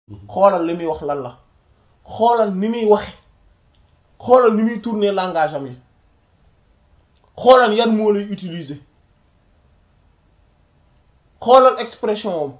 xoolal li muy wax lan la xoolal ni muy waxe xoolal ni muy tourner langage am yi xoolal yan moo lay utiliser xoolal expression am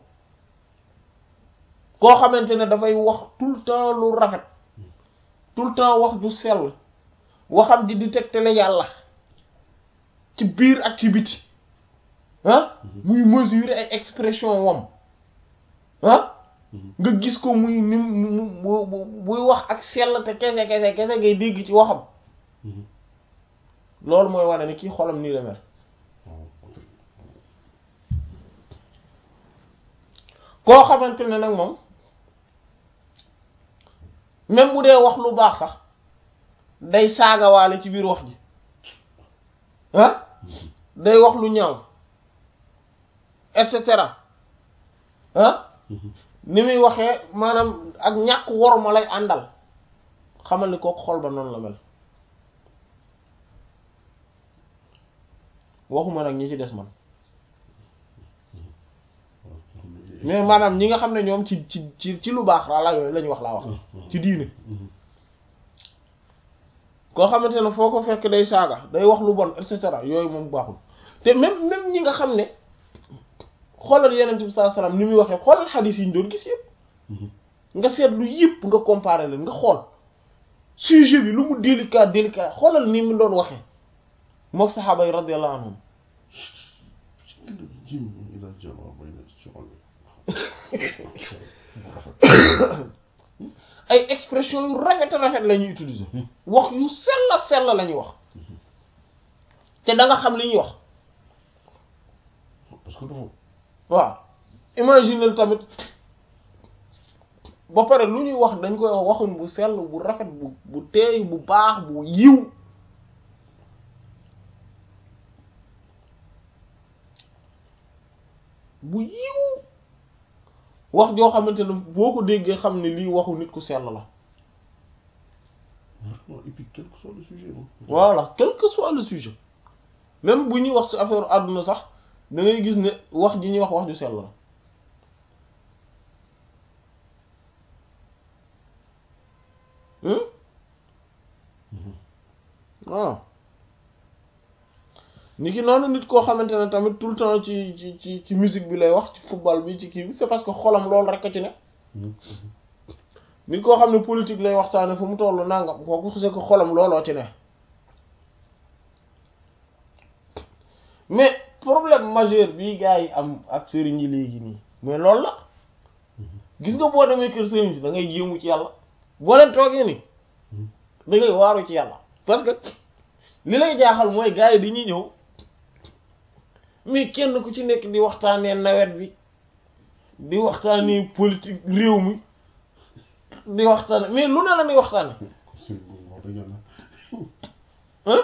koo xamante ne dafay wax tout le temps lu rafet tout le temps wax ju sell waxam di di tegtale yàlla ci biir ak ci biti ah muy mesurer ay expression wam ah nga gis ko muy ni mu buy wax ak sell te kese kese kese ngay dégg ci waxam loolu mooy wane ni kii xolam nii la mel koo xamante ne nag moom même bu dee wax lu baax sax day saagawaale ci biir wax ji ah day wax lu ñaaw et cetera ah ni muy waxee maanaam ak ñàkk worma lay àndal xamal ni kooku xol ba noonu la mel waxuma nag ñi ci des man mais maanaam ñi nga xam ne ñoom ci ci ci ci lu baax la yooyu la ñu wax laa wax ci diine koo xamante ne foo ko fekk day saaga day wax lu bon et cetera yooyu moom baaxul te même même ñi nga xam ne xoolal yenent bi sallallahu alayhi wasallam ni muy waxee xoolal xadiis yi ñu doon gis yëpp nga seetlu yëpp nga comparer leen nga xool sujet bi lu mu délicat délicat xoolal ni mu doon waxee mook saxaaba yi radiyallahu anhum ay expression yu rafet rafet la ñuy utiliser wax yu sell sell la ñuy wax te da nga xam li ñuy wax parce que dafa waaw imagine tamit ba pare lu ñuy wax dañ koy wax waxun bu sell bu rafet bu bu teey bu baax bu yiw bu yiw wax joo xamante ne boo ko déggee xam ne lii waxu nit ku sell la et puis quel que soit le sujet voilà quel que soit le sujet même bu ñuy wax ci affaire àdduna sax da ngay gis ne wax ji ñuy wax wax ju sell la waaw ni ki noonu nit koo xamante ne tamit tout le temps ci ci ci ci musique bi lay wax ci football bi ci kii bi c'est parce que xolam loolu rek a ci ne nit koo xam ne politique lay waxtaane fu mu tollu nangam kooku c'est que xolam looloo ci ne mais problème majeur bii gars yi am ak sëriñ yi léegi nii mais loolu la gis nga boo demee kër sëriñ si da ngay jéemu ci yàlla boo leen toogee ni da ngay waaru ci yàlla parce que li lay jaaxal mooy gars yi dañuy ñëw mais kenn ku ci nekk di waxtaanee nawet bi di waxtaanee politique réew mi di waxtaane mais lu ne la muy waxtaane hein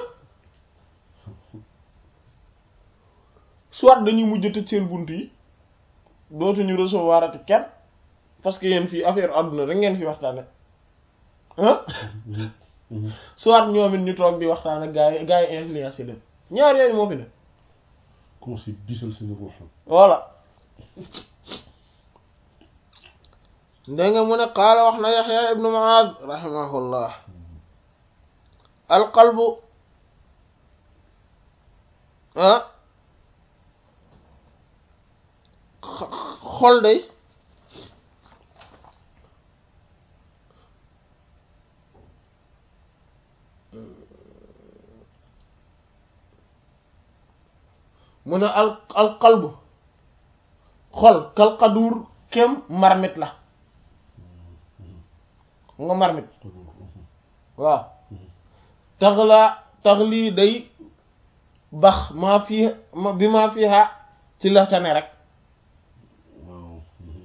soit dañuy mujj tëj seen bunt yi dootuñu recevoir ati kenn parce que yéen fii affaire àdduna rek ngeen fi waxtaane hein soit ñoom it ñu toog di waxtaan ak gaa yi gaa yi influencé leen ñaar yooyu moo fi ne commencé diisal seen ruuxam voilà dégg nga mu ne qaala wax na yaxya ibnu maad rahimahullah alqalbu ah xol day mu ne al al qalbu xol kal qadur kem marmit la nga marmit waaw taxla taxli day bax maa fi bi maa fiha ci la ca ne rek waaw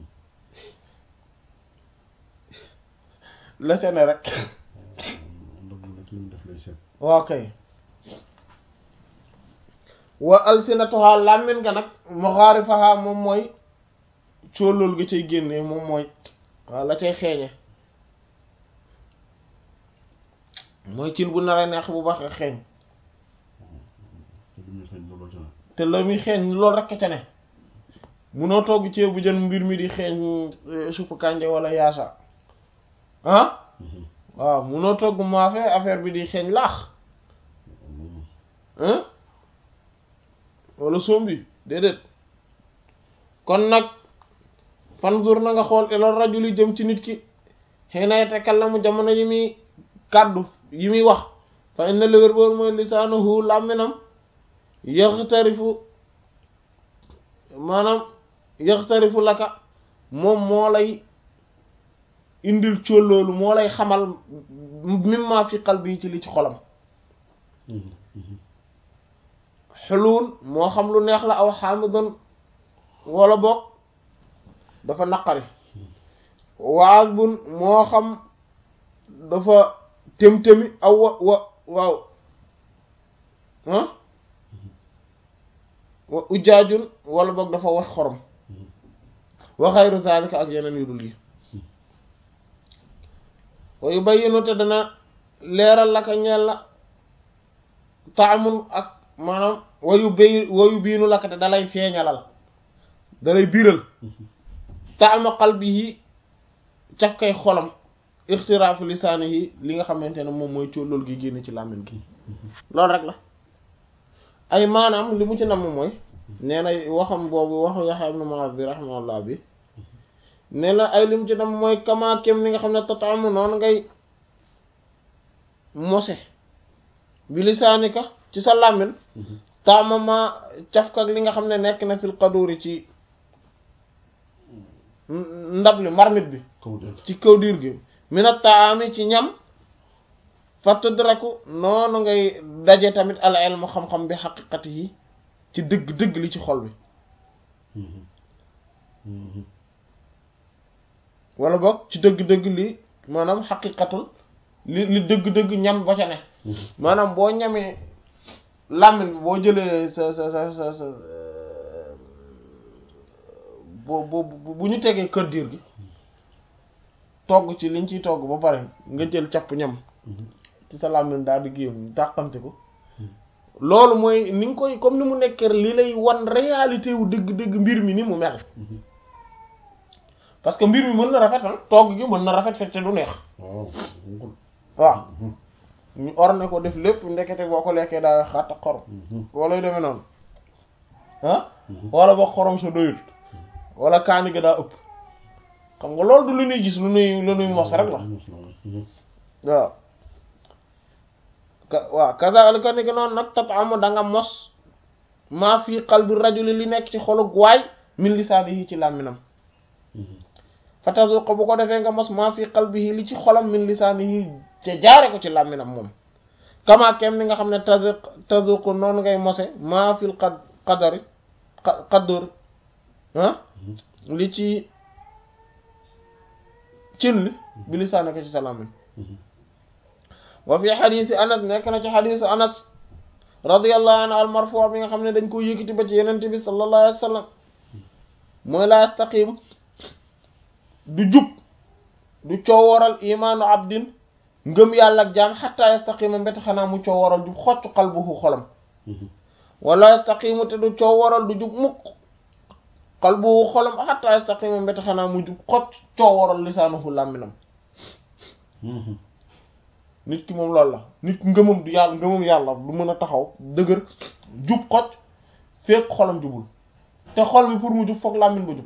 la ca ne rek ndax mu nekk li mu def lay seet waaw kay wa alsinatuha làmmin nga nag maxaarifaha moom mooy cóolóol ga cay génnee moom mooy waaw la cay xeeñe mooy cin bu naree neex bu baax xeeñ te li muy xeeñ looloo ca ne te la muy xeeñ loolu rekk ca ne munoo togg ceebu jën mbir mi di xeeñ suppu kànja wala yaasa ah waaw munoo togg maafe affaire bi di xeeñ laax hein wala sombi déedéet kon nag fanzur na nga xool ila rajuli jëm ci nit ki xiina yatakallamu jamono yi muy kàddu yi muy wax fa inna li wér boor mooy lisaanuhu làmminam yaxtarifu maanaam yaxtarifu laka moom moo lay indil cóolloolu moo lay xamal mimma fi qalbi ci li ci xolam xuluun moo xam lu neex la aw xaamidan wala boog dafa naqari waas bun moo xam dafa tém-témi aw wa wa waaw ah wa ujaajun wala boog dafa wax xorom wa xayru zalika ak yeneen yu dul yi wa yubayyinu te dana leeral laka ñeel la taamun ak maanaam wayu bay wayu biinu laka te dalay feeñalal dalay biiral taama qalbihi caf kay xolam ixtiraafu lisaanihi li nga xamante ne moom mooy cóolóol gi génn ci làmmiñ gi loolu rek la ay maanaam li mu ci namm mooy nee na waxam boobu waxu Yaxya ibn Mu'adh bi rahimahullah bi ne la ay li mu ci namm mooy kama kem ni nga xam ne tataamu noonu ngay mose bi lisaanika ci sa làmmiñ taamama cafkak li nga xam ne nekk na fil qaduri ci ndab li marmit bi ci kaw diir gi mina taami ci ñam fa tudraku noonu ngay daje tamit al ilmu xam-xam bi xaqiqati yi ci dëgg-dëgg li ci xol bi wala boog ci dëgg-dëgg li maanaam xaqiqatul li li dëgg-dëgg ñam ba ca ne maanaam boo ñamee làmmiñ bi boo jëlee sa sa sa sa sa bo bo bu ñu tegee kër diir gi togg ci liñ ciy togg ba pare nga jël capp ñam ci sa làmmiñ daal di géem dàqante ko loolu mooy ni nga koy comme ni mu nekkee li lay wan réalité wu dëgg-dëgg mbir mi ni mu mel parce que mbir mi mën na rafet ah togg gi mën na rafet fekk te du neex waaw ñu orne ko def lépp ndekete boo ko lekkee daa xatta xorom wala yu demee noonu ah wala boo xorom sa doyul wala kaani gi daa ëpp xam nga loolu du lu ñuy gis lu ñuy lu ñuy mos rek la waaw ka waaw kazaalika ni ki noonu nag tat'amu da nga mos maa fii qalbi rajuli li nekk ci xolu waay min lisaanihi ci làmminam fatazuq bu ko defee nga mos maa fii qalbihi li ci xolam min lisaanihi te jaare ko ci làmminam moom kama kem ni nga xam ne tazuq tazuq noonu ngay mose maa fil qad qadari qaddur ah li ci cin li bi lisaani ko ci sa làmmin wa fi xadiisi anas nekk na ci xadiisu anas radiyallahu anhu al marfu bi nga xam ne dañ ko yëkkati ba ci yenente bi sallallahu alayhi wa sallam mooy la yastaqim du jub du cooworal imaanu abdin ngëm yàlla ak jaam xatta yastaqima mbéta xanaa mu cooworal jub xocc qalbuhu xolam wala yastaqimu te du cooworal du jub mukk qalbuhu xolam xatta yastaqima mbéta xanaa mu jub xocc cooworal lisaanuhu làmminam nit ki moom loolu la nit ki ngëmam du yàlla ngëmam yàlla du mën a taxaw dëgër jub xocc fekk xolam jubul te xol bi pour mu jub foog làmmin ba jub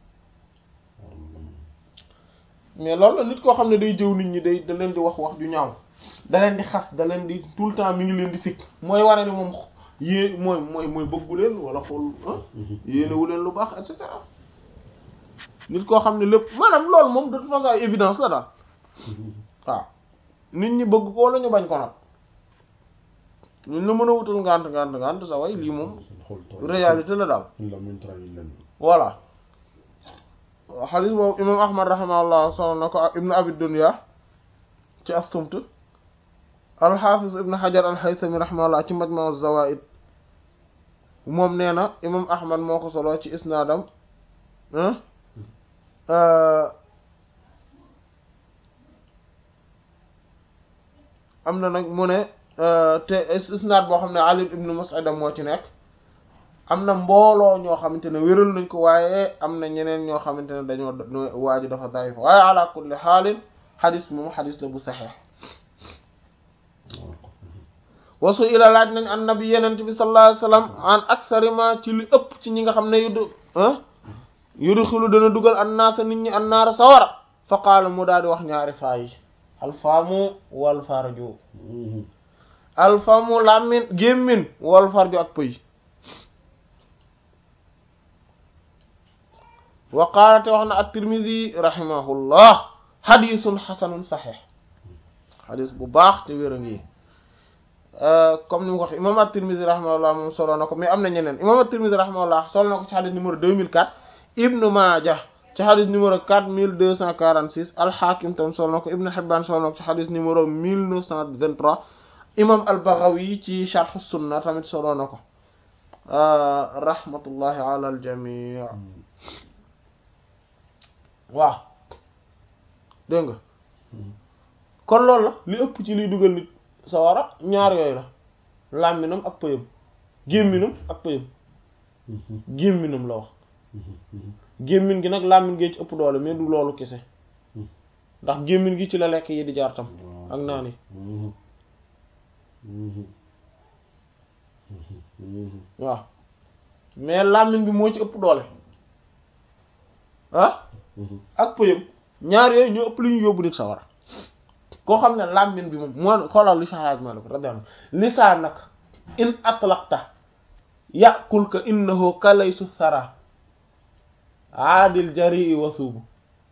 mais loolu la nit koo xam ne day jëw nit ñi day da leen di wax wax ju ñaaw da leen di xas da leen di tout le temps mi ngi leen di sikk mooy wane ni moom yée mooy mooy mooy bëggu leen wala xool yéenewu leen lu baax et cetera nit koo xam ne lépp maanaam loolu moom de toute façon évidence la daal waaw nit ñi bëgg ko wala ñu bañ ko nag ñun la mën a wutal ngànt ngànt ngànt sa way lii moom réalité la daal voilà xadis boobu imam ahmad rahimahullah solo na ko ak ibnu abi dunya ci as-sumt alxaafis ibnu xajar alxaysami rahimahullah ci majma zawaid moom nee na imam ahmad moo ko solo ci isnaadam am na nag mu ne te isnaad boo xam ne ali ibnu mus'ab moo ci nekk am na mbooloo ñoo xamante ne wéral nañ ko waaye am na ñeneen ñoo xamante ne dañoo waaju dafa daif waaye ala kulli xaalin xadis moom xadis la bu saxeex wasu ila laaj nañ an nabi yenent bi sallallahu alayhi wasallam an aksarima ci li ëpp ci ñi nga xam ne yudu ah yudu xilu dana dugal an naasa nit ñi an naara sawara fa qaala mu daal di wax ñaari faa yi alfaamu wal farju alfaamu làmmin gémmin wal farju ak pëy wa qaala te wax na at-Tirmidhi rahimahullah xadisun xasanun saxeex xadis bu baax te wér a ngi comme ni mu ko wax imam at-Tirmidhi rahimahullah moom solo na ko mais am na ñeneen imam at-Tirmidhi rahimahullah solo na ko ci xadis numéro 2004 Ibn Maaja ci xadis numéro 4246 al-Hakim tam solo na ko Ibn Hibban solo na ko ci xadis numéro 1923 imam al-Baghawi ci Sharh Sunna tamit solo na ko rahmatullahi ala al-jami' waaw dégg nga kon loolu la li ëpp ci liy dugal nit sawara ñaar yooyu la làmminam ak pëyam gémminam ak pëyam gémminam la wax gémmin gi nag làmmin gee ci ëpp doole mais du loolu kese ndax gémmin gi ci la lekk yi di jaar tam ak naan yi waaw mais làmmin bi moo ci ëpp doole ah ak pëyam ñaar yooyu ñoo ëpp lu ñu yóbbu nit sawara koo xam ne làmmin bi moom moo xoolal li saxaaj ma la ko radiyallahu lisaanak in atlaqta yàqulka innahu kalaysu thara aadil jarii wasuubu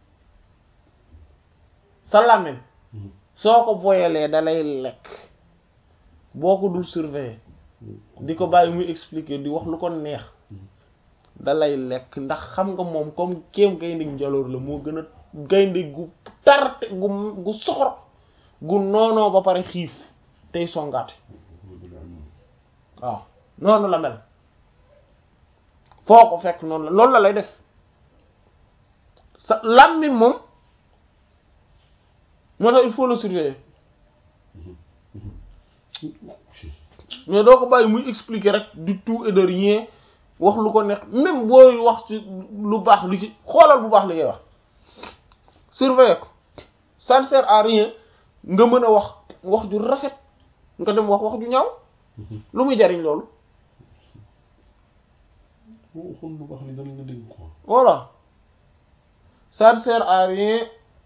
sa làmmin soo ko boyalee dalay lekk boo ko dul surveiller di ko bàyyi muy expliquer di wax lu ko neex dalay lekk ndax xam nga moom comme kéem gaynde njaloor la moo gën a gaynde gu tarte gu gu soxor gu noonoo ba pare xiif tey songaate waaw noonu la mel foo ko fekk noonu la loolu la lay def sa làmmiñ moom moo tax il faut le surveiller mais doo ko bàyyi muy expliquer rek du tout et de rien wax lu ko nekk même booy wax ci lu baax li ci xoolal bu baax li ngay wax surveiller ko ça ne sert à rien nga mën a wax wax ju rafet nga dem wax wax ju ñaaw lu muy jariñ loolu boo waxoon lu baax li danañ la dégg quoi. voilà ça ne sert à rien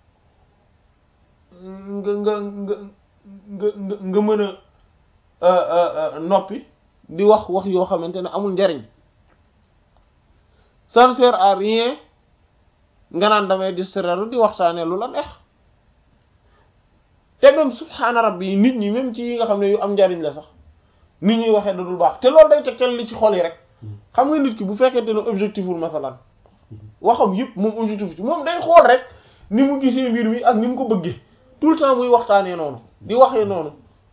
nga nga nga nga nga nga mën a noppi di wax wax yoo xamante ne amul njariñ ça ne sert à rien nga naan damay distraire di waxtaanee lu la neex te même subhaana rabbi nit ñi même ci yi nga xam ne yu am njariñ la sax nit ñuy waxee da dul baax te loolu day tegtal li ci xol yi rek xam nga nit ki bu fekkente ne objectif wul masalan waxam yëpp moom objectif ci moom day xool rek ni mu gisee mbir mi ak ni mu ko bëggee tout le temps muy waxtaanee noonu di waxee noonu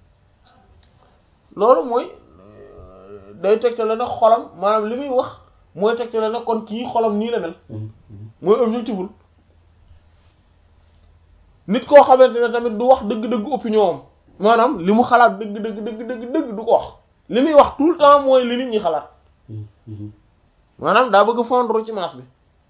loolu mooy day tegtale ne xolam maanaam li muy wax mooy tegtale ne kon kii xolam nii la mel mooy objectiful nit koo xamante ne tamit du wax dëgg-dëgg opinion am maanaam li mu xalaat dëgg dëgg dëgg dëgg dëgg du ko wax li muy wax tout le temps mooy li nit ñi xalaat maanaam daa bëgg fondre ci masse bi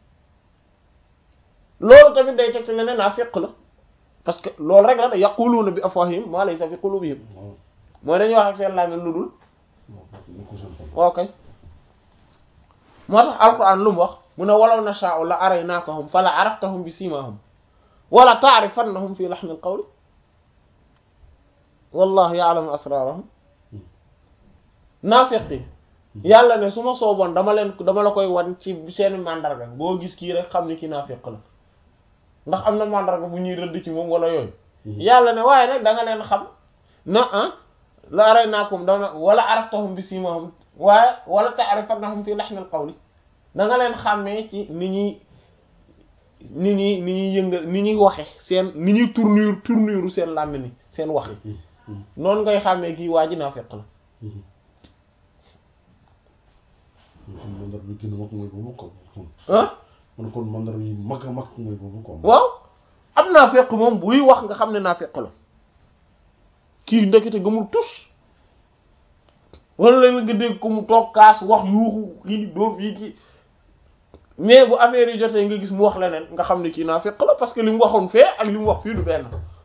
loolu tamit day tegtale ne naa fekk la parce que loolu rek la da yaquluuna bi afwahihim maa laysa fi qulubihim mooy dañuy wax ak seen làmmiñ lu dul ok moo tax alquran lu mu wax mu ne walaw nashaa'u la araynaakahum fala araftahum bi simahum wala ta'rifannahum fi lahnil qawli wallahu ya'lamu asrarahum naafiqi yàlla ne su ma sooboon dama leen dama la koy wan ci seeni mandarga boo gis kii rek xam ni ki naafiq la ndax am na mandarga bu ñuy rëdd ci moom wala yooyu yàlla ne waaye nag da nga leen xam na ah la araynaakum dama wala araftahum bi simahum waaye wala ta'rifannahum fi lahnil qawli da nga leen xàmmee ci ni ñuy ni ñuy ni ñuy yëngal ni ñuy waxe seen ni ñuy tournure tournure seen làmmiñ ni seen wax yi noonu ngay xàmmee kii waa ji naafiq la mandar bi gën a mag mooy boobu quoi. ah man kon mandar yi mag a mag mooy boobu quoi. waaw am naafiq moom buy wax nga xam ne naafiq la kii ndekete gëmul tus wala la nga dégg ko mu toog kaas wax yuuxu kii dóor fii kii mais bu affaire yi jotee nga gis mu wax leneen nga xam ne kii naa fekk la parce que li mu waxoon fee ak li mu wax fii du benn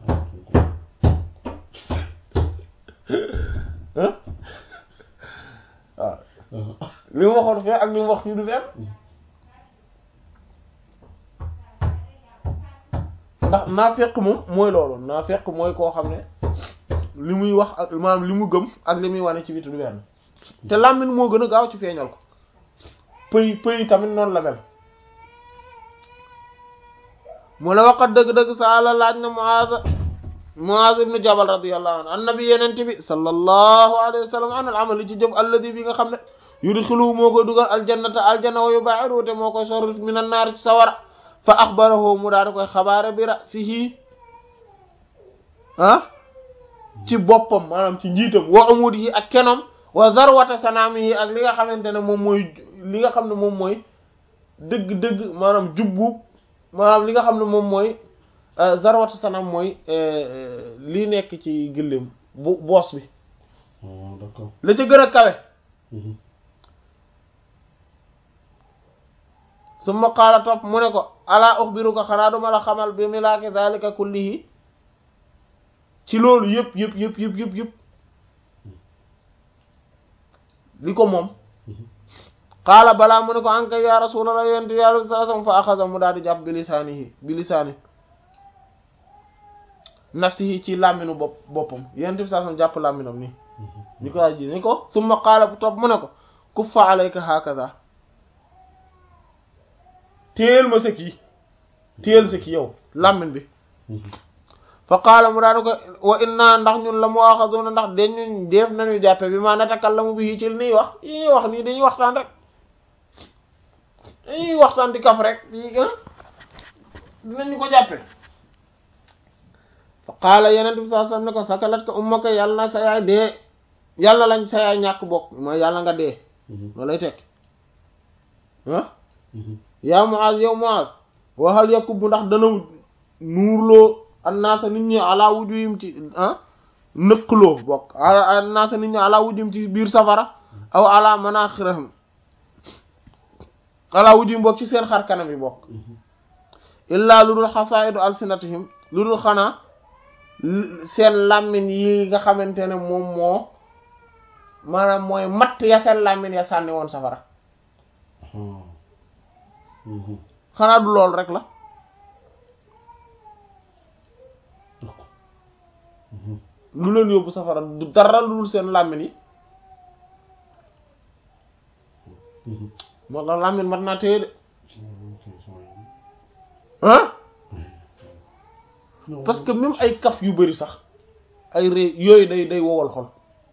ah waaw li mu waxoon fee ak li mu wax fii du benn ndax naafeq moom mooy loolu naafeq mooy koo xam ne li muy wax ak maanaam li mu gëm ak li muy wane ci biti du benn te làmmiñ moo gën a gaaw ci feeñal ko pëy pëy tamit noonu la mel mu ne waqat dëgg-dëgg saala laaj na Muaaz Muaaz ibn Jabal radiyallahu anhu annabi yenente bi sallallahu alayhi wa sallam an al amali ci jëf alladi bi nga xam ne yudxiluhu moo koy dugal aljannata aljanna wa yubaa'iduhu te moo koy sori min an naar ci sawara fa axbarahu mu daal di koy xabaare bi ra'sihi ah ci boppam maanaam ci njiitam wa umudihi ak kenom wa zarwata sanaamihi ak li nga xamante ne moom mooy li nga xam ne moom mooy dëgg-dëgg maanaam jubbu maanaam li nga xam ne moom mooy zarwata sanaam mooy lii nekk ci gëléem bu boos bi d'accord la ca gën a kawe summa qaala topp mu ne ko alaa uxbiruka xanaa duma la xamal bi milaaki zalika kullihi ci loolu yëpp yëpp yëpp yëpp yëpp yëpp li ko moom qaala balaa mu ne ko anka ya rasulallah yonent yàlla bi sallallahu alayhi wasallam fa axasa mu daal di jàpp bi lisaanihi bi lisaani nafsihi ci làmminu bopp boppam yonent bi sallallahu alayhi wasallam jàpp làmminam nii ñu ko ji ni ko summa qaala bu topp mu ne ko kuffa alayka hakaza téel ma sëkk yi téel sëkk yow làmmin bi fa qaala mu daal di ko wa inna ndax ñun la mu waxaduna ndax dañu def nañu jàppe bi ma natakallamu bi ci li ñuy wax yi ñuy wax nii dañuy waxtaan rek dañuy waxtaan di kaf rek yi dinañu ko jàppe fa qaala yeneen bi saa sam ne ko sakalat ko ummaka yàlla na sa yaay dee yàlla lañ sa yaay ñàkk bokk mooy yàlla nga dee loolu lay tekk ah yaa Muaz yow Muaz waxal yakub ndax dana nuurloo annaasa nit ñi ala wujuhim ci ah nëqloo bokk annaasa nit ñi ala wujuhim ci biir safara aw ala manaxirahum ala wujuhim bokk ci seen xar kanam yi bokk illaa lu dul xasaidu alsinatihim lu dul xanaa seen làmmiñ yi nga xamante ne moom moo maanaam mooy matt ya seen làmmiñ ya sànni woon safara xanaa du loolu rek la lu leen yóbbu safara du dara lu dul seen làmmiñ yi moo tax làmmiñ mat naa téye de ah parce que même ay kaf yu bari sax ay ré yooyu day day wowal xol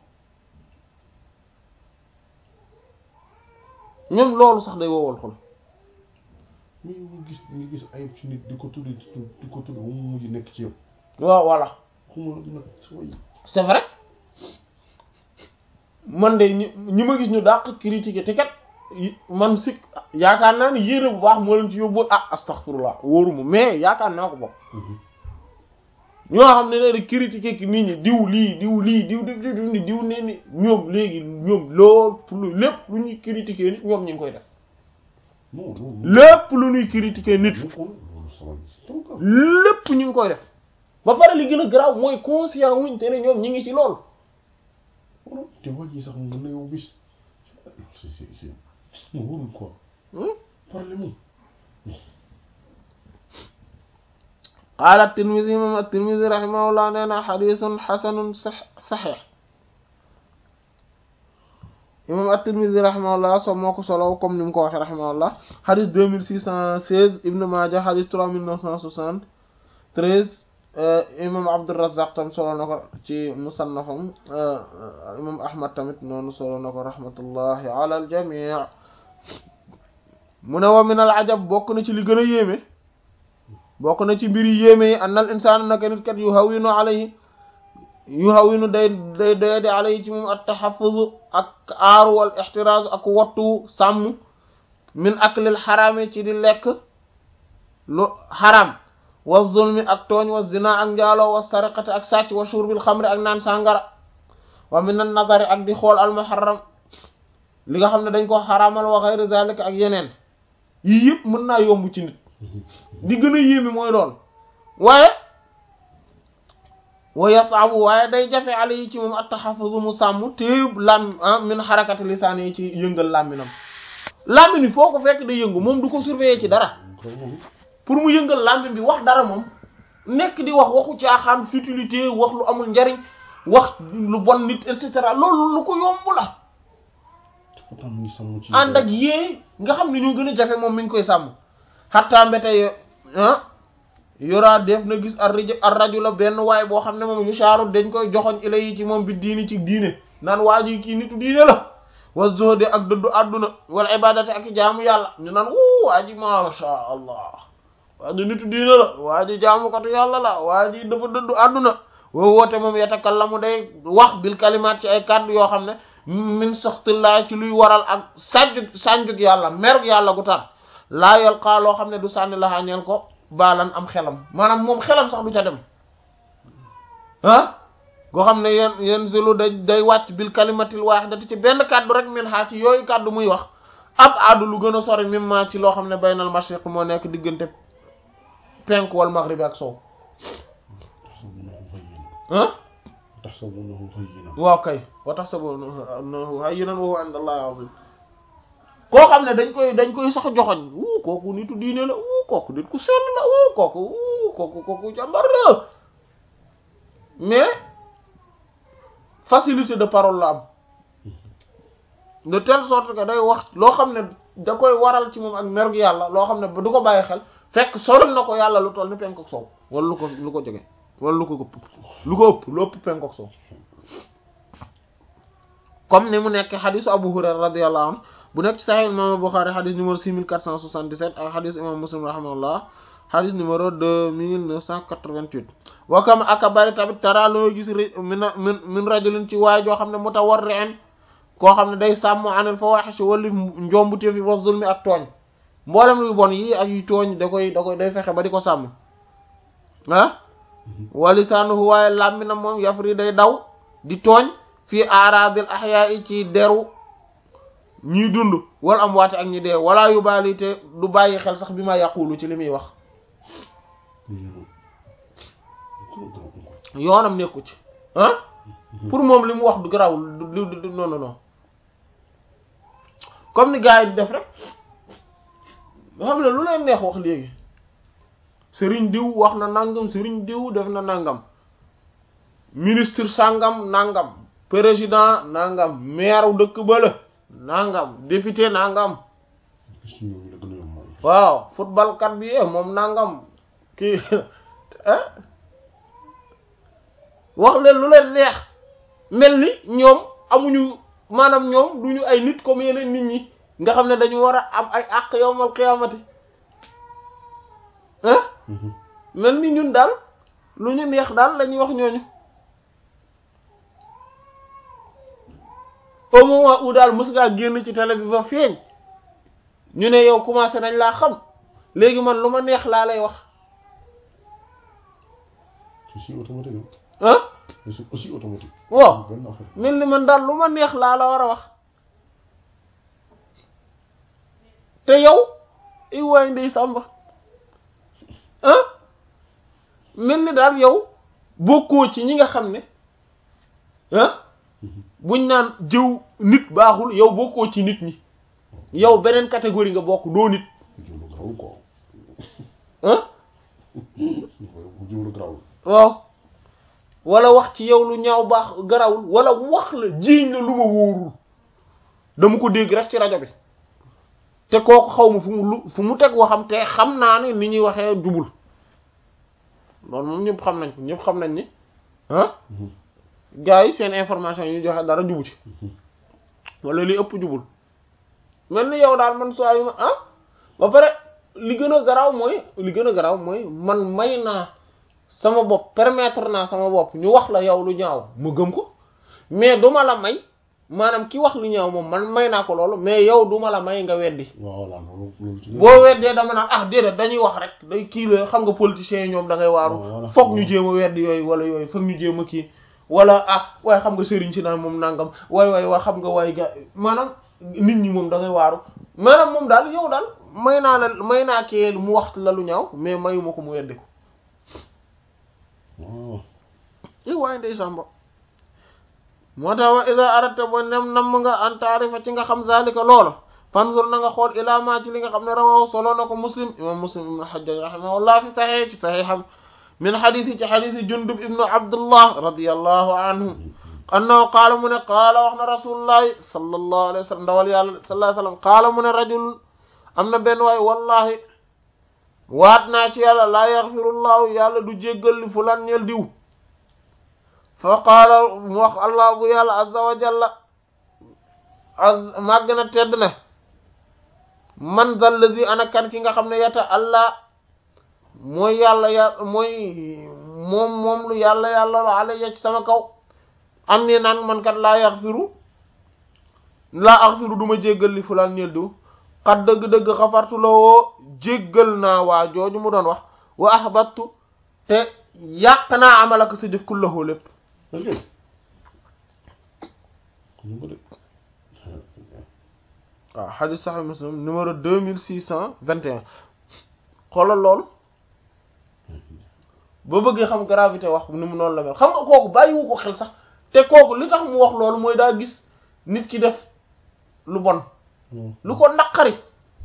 même loolu sax day wowal xol mais ñu gis ñu gis ayib ci nit di ko tudd di ko tudd mu mujj nekk ci yow waaw voilà xuma nag sooy c'est vrai man de ñi ñi ma gis ñu dàq critiquer te kat man sikk yaakaar naa ni yére bu baax moo leen ci yóbbu ah astaghfirullah wóoruma mais yaakaar naa ko bokk ñoo xam ne ne critiquer ki nit ñi diw lii diw lii diw diw diw ni diw ne ni ñoom léegi ñoom lool pour lu lépp lu ñuy critiquer nit ñoom ñu ngi koy def non non lépp lu ñuy critiquer nit loolu sama donc lépp ñu ngi koy def ba pare li gën a garaaw mooy conscient wuñ te ne ñoom ñi ngi ci lool te waa ji sax mën na yow bis c'est c'est c'est mu wóorul quoi parle moom qaala at-Tirmidhi moom at-Tirmidhi rahimahullah nee na xadisun xasanun saxiix imam at-Tirmidhi rahimahullah so moo ko solo comme ni mu ko waxee rahimahullah xadis deux mille six cent seize Ibn Maaja xadis trois mille neuf cent soixante treize imam Abdurrazzaq tam solo na ko ci musannafam imam Ahmad tamit noonu solo na ko rahmatullahi ala al-jamii mu ne wa min al-ajab bokk na ci li gën a yéeme bokk na ci mbir yi yéeme yi annal insaan naka nit kat yu hawinu alayhi yu hawinu day day day di alayhi ci moom at taxafuz ak aaru wal ixtiraaz ak wattu sàmm min aklil xaraami ci di lekk lu xaram wa zulmi ak tooñ wa zina ak njaaloo wa sariqati ak sàcc wa shurbil xamri ak naan sàngara wa min an nazari ak di xool al muharram li nga xam ne dañ ko xaraamal wa ghayr zalika ak yeneen yii yëpp mën naa yomb ci nit di gën a yéeme mooy lool waaye wa yasaabu waaye day jafe ala yi ci moom at-tahaffuzu mu sàmm téeb lam min xarakati lisaan yi ci yëngal làmminam làmmin bi foo ko fekk day yëngu moom du ko surveiller ci dara pour mu yëngal làmmin bi wax dara moom nekk di wax waxu caaxaan futilité wax lu amul njariñ wax lu bon nit et cetera loolu lu ko yomb la pourtant mu ngi sàmm ci ànd ak yee nga xam ne ñoo gën a jafe moom mi ngi koy sàmm xattaa mbete yo ah yoraa def na gis ar raj ar rajula benn waay boo xam ne moom yu shaaru dañ koy joxoñ ila yi ci moom bi diini ci diine naan waa ji kii nitu diine la wa zuhdi ak dëddu àdduna wal ibadati ak i jaamu yàlla ñu naan wuu waa ji masha allah waa ji nitu diine la waa ji jaamukatu yàlla la waa ji dafa dëddu àdduna woo woote moom yatakallamu day wax bil kalimaat ci ay kàddu yoo xam ne min saxtillaa ci luy waral ak sànjug sànjug yàlla merug yàlla gu tar laa yalqaa loo xam ne du sànni la ñeel ko baalan am xelam maanaam moom xelam sax du ca dem ah goo xam ne yeen yeen zelu day day wàcc bil kalimatil waahidati ci benn kàddu rek min xaa ci yooyu kàddu muy wax ab aadu lu gën a sori mimma ci loo xam ne baynal mashriq moo nekk diggante penk wal maghrib ak sow ah tahsabunahu hayyinan waaw kay wa tahsabunahu hayyinan wa huwa inda Allahi azim koo xam ne dañ koy dañ koy sax joxoñ wuu kooku nitu diine la wuu kooku nit ku sell la wuu kooku wuu kooku kooku jàmbar la mais facilité de parole la am de telle sorte que day wax loo xam ne da koy waral ci moom ak mergu yàlla loo xam ne du ko bàyyi xel fekk soril na ko yàlla lu toll ni penk ak soow wala lu ko lu ko jege wala lu ko ëpp lu ko ëpp lu ëpp penk ak soow comme ni mu nekk xadisu Abu Hurayra radiyallahu anhu bu nekk ci Sahih Imam Bukhari xadis numéro 6477 ak xadis imam Muslim rahimahullah xadis numéro 2988 wakam aka bari tamit tara loo gis min min min rajulin ci waay joo xam ne mutawarri'in koo xam ne day sàmm anil fawahish wala njombuteef yi wa zulmi ak tooñ mboolem lu bon yi ak yu tooñ da koy da koy day fexe ba di ko sàmm ah walisaanuhu waaye làmminam moom yafri day daw di tooñ fii aradil ahya'i ci deru ñuy dund wala am waate ak ñi dee wala yu baali te du bàyyi xel sax bi ma yàqulu ci li muy wax yoonam nekku ci ah pour moom li mu wax du garawul du du non non non comme ni gars yi di def rek nga xam ne lu leen neex wax léegi sëriñ diw wax na nangam sëriñ diw def na nangam ministre sangam nangam président nangam maire dëkk bala nangam député nangam waaw football kat bi eh moom nangam kii ah wax leen lu leen neex mel ni ñoom amuñu maanaam ñoom duñu ay nit comme yeneen nit ñi nga xam ne dañu war a am ay àq yowmal qiyaamati ah mel ni ñun daal lu ñu neex daal la ñuy wax ñooñu au moment où daal mës ngaa génn ci télé bi ba feeñ ñu ne yow commencé nañ laa xam léegi man lu ma neex laa lay wax c'est automatique ah c'est aussi automatique waaw benn affaire mel ni man daal lu ma neex laa la war a wax te yow i waay ndey sàmba ah mel ni daal yow bokkoo ci ñi nga xam ne ah buñ naan jëw nit baaxul yow bokkoo ci nit ñi yow beneen catégorie nga bokk doo nit jiwlu grawul quoi ah bu jiwlu grawul waaw wala wax ci yow lu ñaaw baax garawul wala wax la jiiñ la lu ma wóorul dama ko dégg rek ci rajo bi te kooku xaw ma fu mu lu fu mu teg waxam te xam naa ne ni ñuy waxee jubul loolu moom ñëpp xam nañ ko ñëpp xam nañ ni ah gars yi seen information yi ñu joxe dara jubu ci wala li ëpp jubul mel ni yow daal man soo yu ma ah ba pare li gën a garaaw mooy li gën a garaaw mooy man may naa sama bopp permettre naa sama bopp ñu wax la yow lu ñaaw ma gëm ko mais duma la may maanaam ki wax lu ñaaw moom man may naa ko loolu mais yow duma la may nga weddi waaw voilà loolu loolu ci boo weddee dama naan ah déedéet dañuy wax rek day kii la xam nga politiciens yi ñoom da ngay waaru Voilà. foog ñu jéem a weddi yooyu wala yooyu foog ñu jéem a kii wala ah waaye xam nga sëriñ si naan moom nangam waay waay waa xam nga waay ga maanaam nit ñi moom da ngay waaru maanaam moom daal yow daal may naa la may naa kee mu wax la lu ñaaw mais mayuma ko mu weddi ko waaw i waaye ndey samba moo tax wa ida arata bo nem nam nga an taarifa ci nga xam zalika loolu fanzur na nga xool ilaa ma ci li nga xam ne rawahu solo na ko muslim imam muslim ibnu hajjaj rahimahullah fi saxee ci saxiixam min xadiisi ci xadiisi jundub ibnu abdullah radiyallahu anhu annahu qaala mu ne qaala wax na rasulullahi sallallahu alayhi wa sallam ndawal yàlla sallallahu alayhi wa sallam qaala mu ne rajul am na benn waay wallahi waat naa ci yàlla laa yaxfirullahu yàlla du jéggal li fulan ñeel diw fa qaala mu wax allah bu yàlla azza wa jalla az màgg na tedd na man zal lazi ana kan ki nga xam ne yata allah mooy yàlla yàlla mooy moom moom lu yàlla yàlla la ala ci sama kaw am ni naan man kat laa yaxfiru laa axfiru du ma jéggal li fulaan ñeel diw xat dëgg-dëgg xafartu la woo jéggal naa waa jooju mu doon wax wa ahbattu te yàq naa amalaka sa jëf kullahu lépp est-ce que xam nga de waaw xadis saxih muslim numéro deux mille six cent vingt et un xoolal loolu ba bëggee xam gravité wax ni mu noonu la mel xam nga kooku bàyyiwu ko xel sax te kooku li tax mu wax loolu mooy daa gis nit ki def lu bon lu ko naqari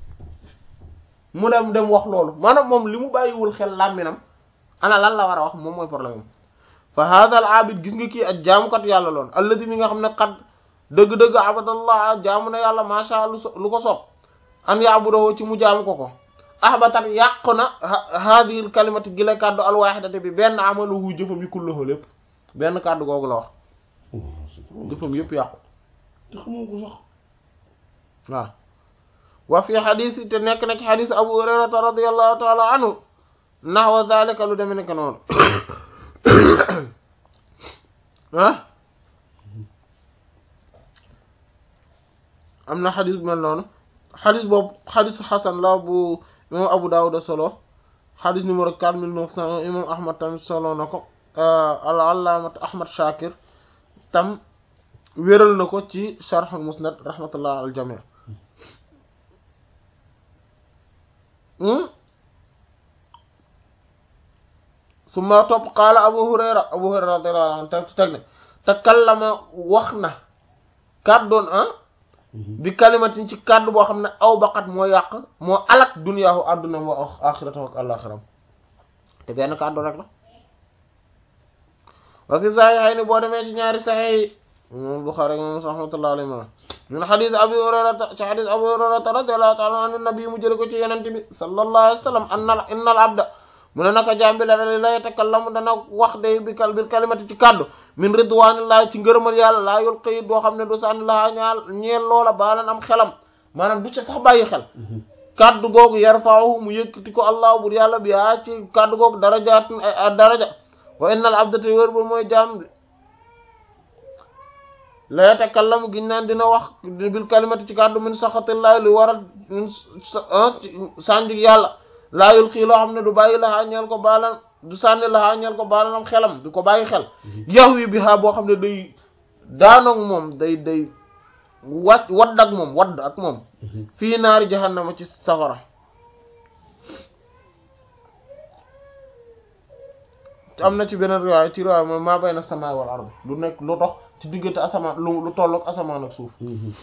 mu dem dem wax loolu maanaam moom li mu bàyyiwul xel làmminam ana lan la war a wax moom mooy problème am fa hada al abid gis nga kii ak jaamukat yàlla loon alladi mi nga xam ne xat dëgg-dëgg abadallah jaamu na yàlla macha lu so lu ko soob an yaabudahu ci mu jaamu ko ko ahbatat yàqu na hadhihi kalimati gi la kàddu alwahidati bi benn amaluhu jëfam yi kullahu lépp benn kàddu googu la wax jëfam yëpp yàqu te xamoo ko sax waaw wa fi xadis te nekk na ci xadis abu hurayrata radiallahu taala anhu nahwa zalika lu deme nekk noonu ah am na xadis bu mel noonu xadis boobu xadis xasan la bu imam abu dawud solo xadis numéro quatre mille neuf cent un imam ahmad tamit solo na ko al allaamat ahmad shakir tam wéral na ko ci sharh musnad rahmatullah al jami summa topp qaala abu hurayra abu hurayra radiyallahu anhu te teg ne takallama wax na kàddoon ah bi kalimatin ci kàddu boo xam ne aw baqat moo yàq moo alak duniyaahu àdduna wa axiratahu ak àllaxiram te benn kàddu rek la wa fi saxiixayni boo demee ci ñaari saxiix yi moom Buxaari moom rahmatullahi alayhi ma min xadis abi hurayrata ci xadis abi hurayrata radiyallahu taala an nabi mu jële ko ci yenent bi sallallahu alayhi wa sallam anna innal abda mu ne naka jaam bi la la yatakallamu dana wax day bi kal bil kalimati ci kàddu min ridwanillahi ci ngërëmal yàlla laa yulqi doo xam ne du sànni laa ñaal ñeel loola baalan am xelam maanaam du ca sax bàyyi xel kàddu googu yarfa'uhu mu yëkkati ko allah bur yàlla bi yaa ci kàddu googu darajaat ay daraja wa innal abda te wér ba mooy jaam bi la yatakallamu giñ naan dina wax bil kalimati ci kàddu min saxatillahi lu waral min sànjig yàlla laa yulqi loo xam ne du bàyyi laxaa ñeel ko baalan du sànni laxaa ñeel ko baalanam xelam du ko bàyyi xel yahwi bi ha boo xam ne day daanoog moom day day wàcc wadd ak moom wadd ak moom fii naari jahannama ci safara am na ci beneen riwaaya ci riwaaya mooy maa bayna samaa wal ard lu nekk lu dox ci diggante asamaan lu lu tolloog asamaan ak suuf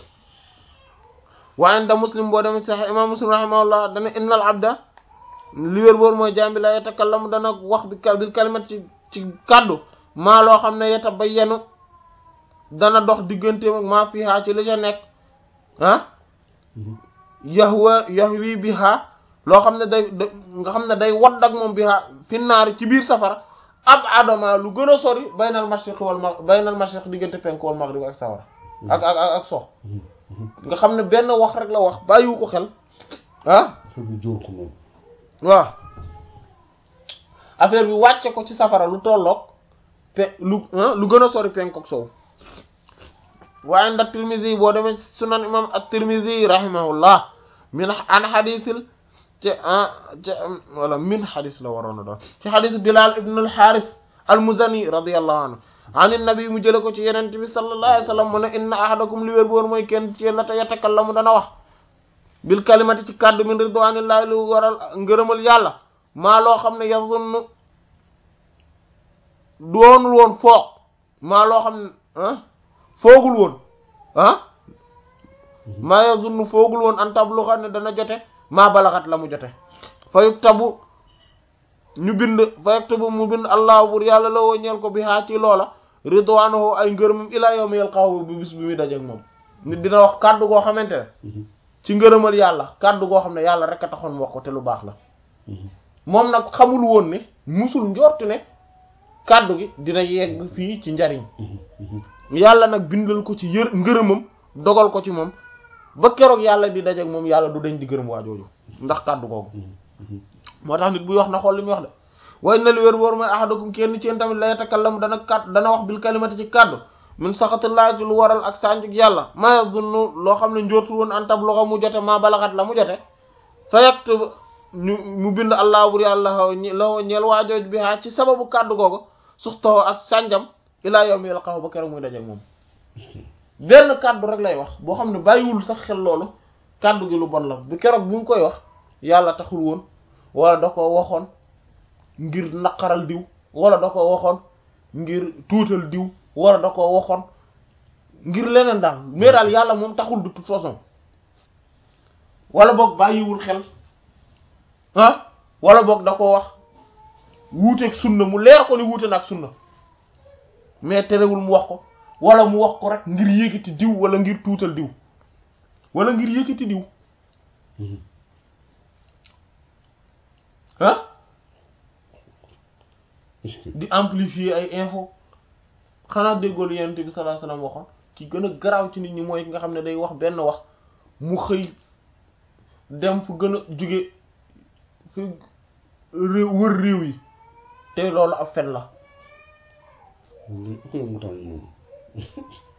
waaye da muslim boo demee sax imam muslim rahimahullah dana innal abda li wér boor mooy jaam bi la yatakallamu dana wax bi bil kalimat ci ci kàddu maa loo xam ne yeta ba yenu dana dox digganteem ak maa fiihaa ci li ca nekk ah yahwa yahwi biha loo xam ne day nga xam ne day wadd ak moom biha fi naari ci biir safara ab adama lu gën a sori baynal mashriq wal ma baynal mashriq diggante penk wal maghrib ak safara ak ak ak ak sox nga xam ne benn wax rek la wax bàyyiwu ko xel ah bi jóor ko moom waaw affaire bi wàcce ko ci safara lu tolloog pe lu lu gën a sori penk ak sow waaye ndax Tirmizi boo demee sunan imam at-Tirmizi rahimahullah min an xadisil ci ci wala min xadis la waroon a doon ci xadis Bilal ibn al-Haris al-Muzani radiyallahu anhu anin nabi mu jële ko ci yeneen bi sallallahu alayhi wa sallam mu ne inna ahadakum li wér boor mooy kenn ci yéen la te yatakallamu dana wax bil kalimati ci kàddu min ridwanillahi lu waral ngërëmal yàlla maa loo xam ne yazunnu doonul woon foog maa loo xam ne ah foogul woon ah maa yazunnu foogul woon an tabluxa ne dana jote maa balaxat la mu jote fa yuktabu ñu bind fa yuktabu mu bind allah bur yàlla la woo ñeel ko bi haa ci loola ridwaanahu ay ngërëmam ilaa yawmi yalqaahu bi bis bi muy dajeek moom nit dina wax kàddu goo xamante ne ci ngërëmal yàlla kàddu goo xam ne yàlla rek a taxoon mu wax ko te lu baax la moom nag xamul woon ne musul njortu ne kàddu gi dina yegg fii ci njariñ yàlla nag bindal ko ci yër ngërëmam dogal ko ci moom ba keroog yàlla di dajeek moom yàlla du dañ di gërëm waa jooju ndax kàddu googu moo tax nit buy wax na xool li muy wax de way na li wér wóor mooy ahadakum kenn ci yéen tamit la yatakallamu dana kàdd dana wax bil kalimati ci kàddu min saxatullaahi ci lu waral ak sànjuk yàlla ma yazunnu loo xam ne njortu woon an tabluga mu jote ma balaxat la mu jote fa yaktub ñu mu bind allah bur yàlla la ñeel waajooj bi haa ci sababu kàddu googu suxtoo ak sànjam ilaa yawmi yalqahu ba keroog muy dajeek moom benn kàddu rek lay wax boo xam ne bàyyiwul sax xel loolu kàddu gi lu bon la bi keroog bi mu koy wax yàlla taxul woon wala da ko waxoon ngir naqaral diw wala da ko waxoon ngir tuutal diw wala da ko waxoon ngir leneen daal mais daal yàlla moom taxul de toute façon wala boog bàyyiwul xel ah wala boog da ko wax wuuteeg sunna mu leer ko ni wuute na ak sunna mais terewul mu wax ko wala mu wax ko rek ngir yëkkati diw wala ngir tuutal diw wala ngir yëkkati diw ah di amplifier ay info xanaa déggoolu yonent bi sallallahu alayhi wasallam waxoon ki gën a garaaw ci nit ñi mooy ki nga xam ne day wax benn wax mu xëy dem fu gën a jóge fu réew wër réew yi te loolu ab fen la mu tax moom